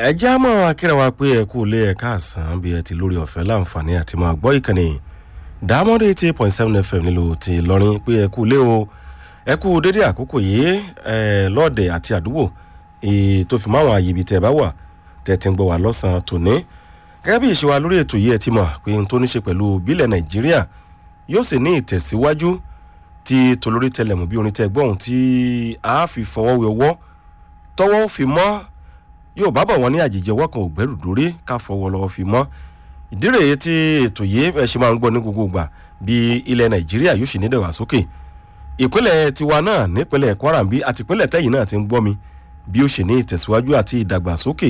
ẹ já mọ́ akíra wa pé ẹ kú lé ẹ̀ka àsán bí ẹ ti lórí ọ̀fẹ́ láǹfààní àti máa gbọ́ ìkànnì dàmọ́dé eighty point seven fm nílò ti lọ́rin pé ẹ kú lé o ẹ kú dédé àkókò yìí ẹ lọ́ọ̀dẹ̀ àti àdúgbò tó fi máwọn àyè ibi tẹ́ ẹ bá wà tẹ́ ti ń gbọ́ wá lọ́sàn-án tòní gẹ́gẹ́ bí ìṣèwà lórí ètò yìí ẹ ti mọ̀ pé n tó ní ṣe pẹ̀lú bílẹ̀ nàìjíríà yóò sì ní ìtẹ̀síwájú tí tolórí tẹlẹ̀mù bí orin tẹ́ gbọ́n tí a fi fọwọ́ wẹ ọwọ́ tọwọ́ fi mọ́ yóò bá bọ̀ wọ́n ní àjèjì ọwọ́ kan ò gbẹ́rù dórí ká fọwọ́ lọ́wọ́ fi mọ́ ìdí rèé tí ètò yìí ẹ ṣe máa ń gbọ́ ní gbogbo ìgbà bí ilẹ̀ nàìjíríà yóò sì ní ìdàgbàsókè ìpínlẹ̀ tiwa náà nípínlẹ̀ kwara bí àti ìpínlẹ̀ tẹ́yìn náà ti ń gbọ́ mi bí ó ṣe ní ìtẹ̀síwájú àti ìdàgbàsókè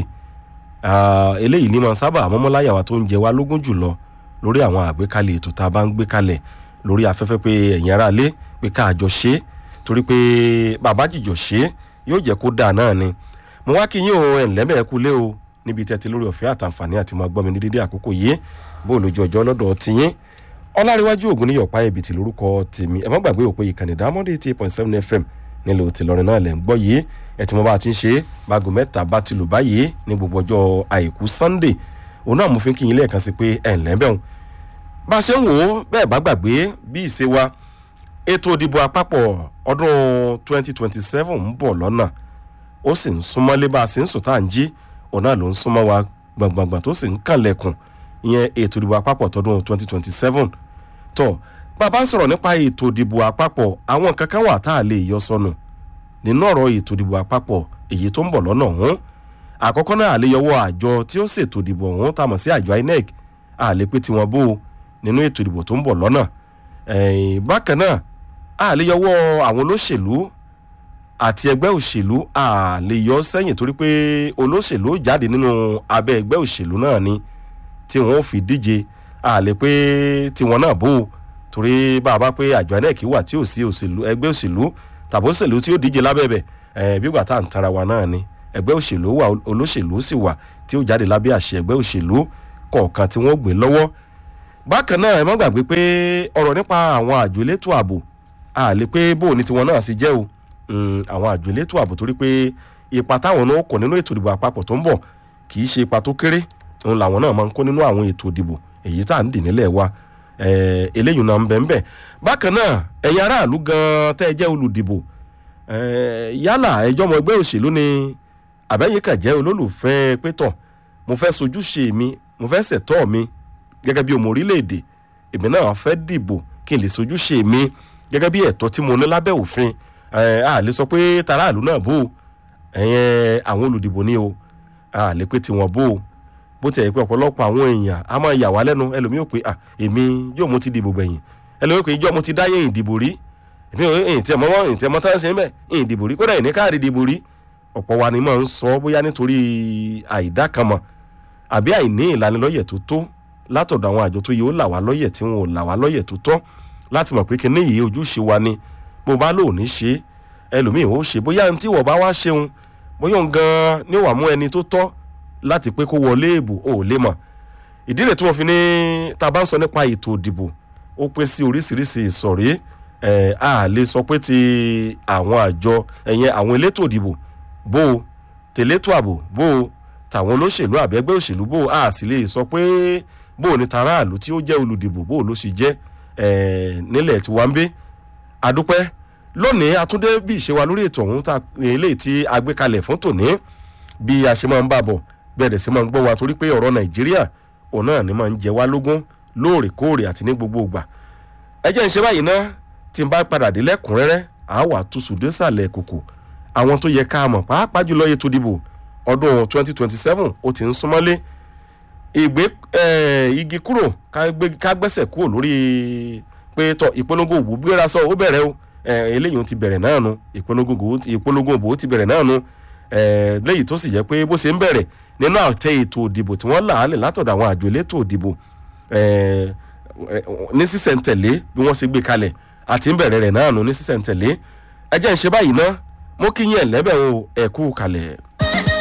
eléyìí ní máa sábà àmọ́mọ́láyà wa tó ń jẹ wá lógún jùlọ lórí àwọn àgbékalẹ̀ ètò tá a bá ń gbé kalẹ̀ lórí afẹ́fẹ́ pé ẹ̀yin ará lé pé ká àjọ ṣe é torí pé bàbá jìjọ ṣe é yóò jẹ́ kó dáa náà ni mo wá kí yín o ẹ̀ǹlẹ́mẹ̀ kú lé o níbi tẹ́tí lórí ọ̀fẹ́ àtàǹfààní àti máa gbọ́ mi ní dédé àkókò yìí bó o lójú ọjọ́ lọ́dọ̀ tiyín ọláríwájú ògùn níyọ̀pá ẹ̀bìtì lórúkọ tèmi ẹ má gbàgbé òpè ìkànnì dámọ́dé eighty point seven fm nílò tìlọrin náà lẹ̀ ń gbọ́ yìí ẹ ti mọ bá a ti ń ṣe báago mẹ́ta bá ti lò báyìí ní gbogbo ọjọ́ àìkú sunday òun náà mo fi kí yín lẹ́ẹ̀kan sí pé ẹ̀ ǹlẹ́ bẹ́ẹ̀ bá a ṣe ń wò ó bẹ́ẹ̀ bá gbàgbé bí ìṣe wa ètò ìdìbò àpapọ̀ ọdún twenty twenty seven ń bọ̀ lọ́nà ó sì ń súnmọ́lé bá a sì ń sùn tá à ń jí òun náà ló ń súnmọ́ wa gbọ̀ngbọ̀ngbọ̀n tó sì ń kànlẹ̀kùn ìyẹn ètò ìdìbò àpapọ̀ tọdún twenty twenty seven tọ́ bàbá ń sọ̀rọ̀ nípa ètò ìdìbò àpapọ̀ àwọn kankan wà tá a lè yọ sọnù nínú ọ̀rọ̀ ètò ìdìbò àpapọ̀ èyí tó ń bọ̀ lọ́nà ọ̀hún àkọ́kọ́ náà àleyọwọ́ àjọ tí ó ṣètò ìdìbò ọ̀hún tá a mọ̀ sí àjọ inec àlè pé tiwọn bó nínú ètò ìdìbò tó ń bọ̀ lọ́nà bákan náà àleyọwọ́ àwọn olóṣèlú àti ẹgbẹ́ òṣèlú àleyọ sẹ́yìn torí pé olóṣèlú jáde nínú abẹ́ ẹgbẹ́ òṣèlú náà ni tí wọ́n fi díje àlè pé tiwọn náà bó torí bá a bá pé àjọ inec wà tí ò sí òṣèlú ẹgbẹ́ òṣèlú tàbí òṣèlú tí ó díje lábẹ́bẹ̀ ẹ̀ bí gbà tá à ń tara wa náà ni ẹgbẹ́ òṣèlú wà olóṣèlú sì wà tí ó jáde lábẹ́ àṣẹ ẹgbẹ́ òṣèlú kọ̀ọ̀kan tí wọ́n gbé lọ́wọ́ bákan náà ẹ má gbàgbé pé ọ̀rọ̀ nípa àwọn àjò elétò ààbò àlè pé bó ni tiwọn náà sì jẹ́ o àwọn àjò elétò ààbò torí pé ipa táwọn náà kọ̀ nínú ètò ìdìbò àpapọ̀ tó ń bọ̀ kì í ṣe ipa tó kéré òun làwọn náà máa ń kó nínú àwọn ètò ìdìbò èyí tá à ń dì nílẹ̀ wa eléyìí náà ń bẹ̀ ń bẹ̀ bákan náà ẹ̀yin aráàlú gan-an tẹ́ ẹ jẹ́ olùdìbò yálà ẹjọ́ ọmọ ẹgbẹ́ òṣèlú ni àbẹ́yẹ kàn jẹ́ olólùfẹ́ pétọ̀ mo fẹ́ sojúṣe mi mo fẹ́ ṣẹ̀tọ́ mi gẹ́gẹ́ bí ọmọ orílẹ̀-èdè èmi náà fẹ́ dìbò kí n lè sojúṣe mi gẹ́gẹ́ bí ẹ̀tọ́ tí mo ní lábẹ́ òfin a lè sọ pé taráàlú náà bò ẹ̀yẹn àwọn olùdìbò ni o a lè pé tiwọn bò bó ti ẹ̀ pé ọ̀pọ̀lọpọ̀ àwọn èèyàn a máa yà wá lẹ́nu ẹlòmíì ò pé èmi yóò mo ti dìbò gbẹ̀yìn ẹlòmíì ò pé ìjọ́ mo ti dáyé ìdìbò rí èmi ò èyí tí ẹ mọ́ èyí tí ẹ mọ́ tá ń ṣe ń bẹ̀ èyí ìdìbò rí kódà ìní káàdì ìdìbò rí ọ̀pọ̀ wa ni máa ń sọ bóyá nítorí àìdákanmọ̀ àbí àìní ìlanilọ́yẹ̀ tó tó látọ̀dọ̀ àwọn àjọ tó yẹ ó là wá lọ́yẹ̀ tí wọn ò là wá lọ́yẹ̀ tó tọ́ láti mọ̀ pé kíní yìí ojúṣe wa ni bó bá lò ní ṣe ẹlòmíì ó ṣe bóyá ní tí wọ́n bá wá ṣeun bóyá òun gan-an ní wàá mú ẹni tó tọ́ láti pé kó wọlé ìbò ò lè mọ̀ ìdí rẹ̀ tí wọ́n fi ní tá a bá ń sọ nípa ètò ìdìbò ó pé sí oríṣiríṣi ìsọ̀rí ẹ̀ a lè sọ pé ti àwọn àjọ ẹ̀yẹn àwọn elétò ìdìbò bó o tẹ̀létò ààbò bó o tàwọn olóṣèlú àbẹ́gbẹ́ òṣèlú bó o a sì lè sọ pé bó o ní taráàlú tí ó jẹ́ olùdìbò bó o ló sì jẹ́ nílẹ̀ tí wọ́n ń gbé adúpẹ́ lónìí atúndé bí ìṣe wa lórí ètò ọ̀hún eléyìí tí a gbé kalẹ̀ fún tòní bí a ṣe máa ń bá bọ̀ bẹ́ẹ̀ sì máa ń gbọ́ wa torí pé ọ̀rọ̀ nàìjíríà òun náà ni máa ń jẹ wá lógún lóòrèkóòrè àti ní gbogbo ìgbà ẹ jẹ́ ń ṣe báyìí náà tí n bá padà dé lẹ́kùnrẹ́rẹ́ àá wà túṣù désàlẹ̀ kòkò àwọn tó yẹ ká mọ̀ pàápàá jùlọ ètò ìdìbò ọdún 2027 ó ti ń súnmọ́lé ìgbé igi kúrò ká gbẹ́sẹ̀ kúrò lórí pé tọ ìpolongo òbò gbéra sọ ó bẹ̀rẹ̀ o eléyìí ti bẹ̀rẹ̀ náà nu ìpolongo òbò ti bẹ̀rẹ̀ náà nu léyìí tó sì jẹ́ pé bó ṣe ń bẹ̀rẹ̀ nínú àtẹ ètò òdìbò tí wọ́n là á lè látọ̀dọ̀ àwọn àjò elétò òdìbò ní sísẹ̀ntẹ̀lé bí wọ́n ṣe gbé kalẹ̀ àti ń bẹ̀rẹ̀ rẹ̀ náà nu ní sísẹ̀ntẹ̀lé ẹ jẹ́ ń ṣe báyìí ná mo kí yín ẹ̀lẹ́bẹ̀ o ẹ̀kú kalẹ̀.